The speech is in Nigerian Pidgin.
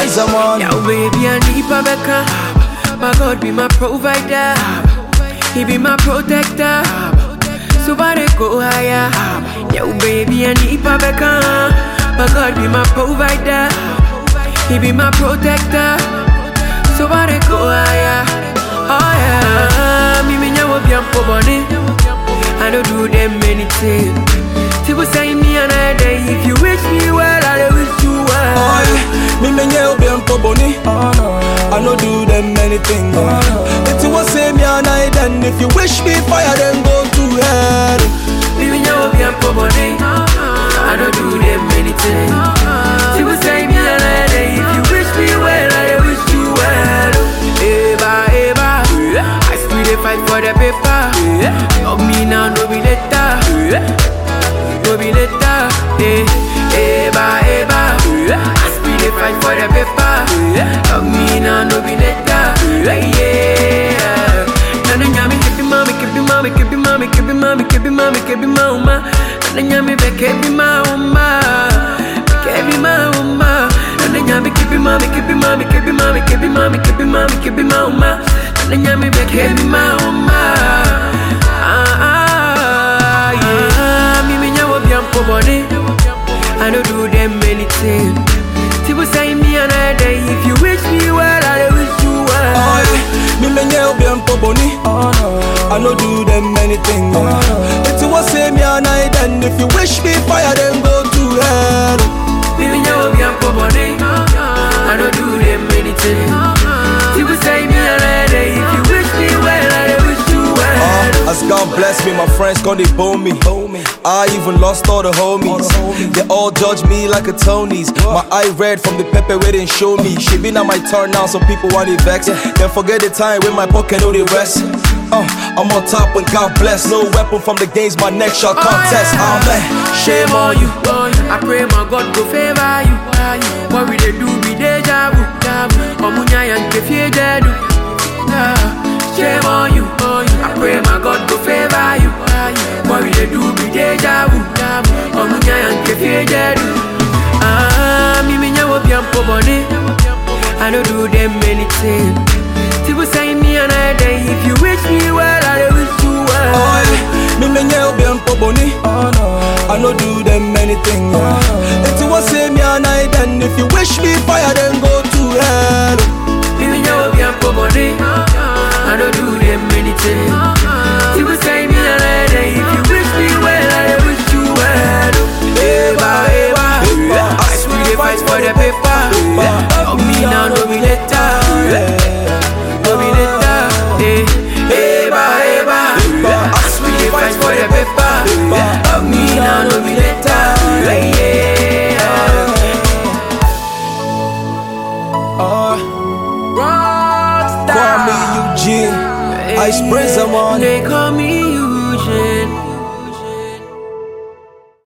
Brazen one. Yo, baby, I need Babeka. My God be my provider. He be my protector. So far they go higher. Yo, baby, I need Babeka. My God be my provider. He be my protector. So far they go higher. Oh yeah. Me me nyawo bi ampo boni. I don't do them anything. People say me another day. If you wish me well, I wish you well. Oh, yeah. Me menye obi ampo boni. I no do them anything. If you want say me and I then if you wish me fire then go to hell. Living your be a body. I don't do them anything. People say me a lady. If you wish me well, I wish you well. Eva, Eva. I still dey fight for the paper. Love me now, no be later. No be later. Eh, Eva, Eva. I still dey fight for the paper. Love me now, no be later. Yeah. Nana nyami kebi mami kebi mami kebi mami kebi mami kebi mami kebi mauma. Nana nyami be kebi mauma. Kebi mauma. Nana nyami kebi mami kebi mami kebi mami kebi mami kebi mami kebi mauma. Nana nyami be kebi mauma. Ah ah yeah. Mimi nyawo biampo body. I don't do them anything. People say me another day. If you wish me well, I wish you well. Oh, yeah. Me menye obi ampo boni. I no do them anything. If you want say me and I then if you wish me fire then go to hell. Living your be a body. I don't do them anything. People say me a lady. If you wish me well, I wish you well. Uh, as God bless me, my friends gonna bone me. I even lost all the homies. They all judge me like a Tony's. My eye red from the pepper where they show me. She been on my turn now, so people want it vex. Then forget the time when my pocket know the rest. Uh, I'm on top when God bless. No weapon from the games, my neck shall contest. Amen. Shame on you. I pray my God go favor you. What we they do be deja vu. Omunya and kefie jedu. Shame on you. I pray my God go favor you. What we they do be deja vu. Omunya and kefie jedu. Ah, me me nyawo bi ampo body. I don't do them anything. People say me another day. If you wish me well, I wish you well. Oh, yeah. Me menye obi ampo boni. I no do them anything. If you want say me and I then if you wish me fire then go to hell. Living your be a body. I don't do them anything. People say me a lady. If you wish me well, I wish you well. Eva, Eva. I swear they fight for the paper. Love me now, no be later. No be later. Eh, Eva, Eva. I swear they fight for the paper. Love me now, no be later. Yeah. Uh, Rockstar. Kwame Eugene, Ice Brazen one. They call me Eugene.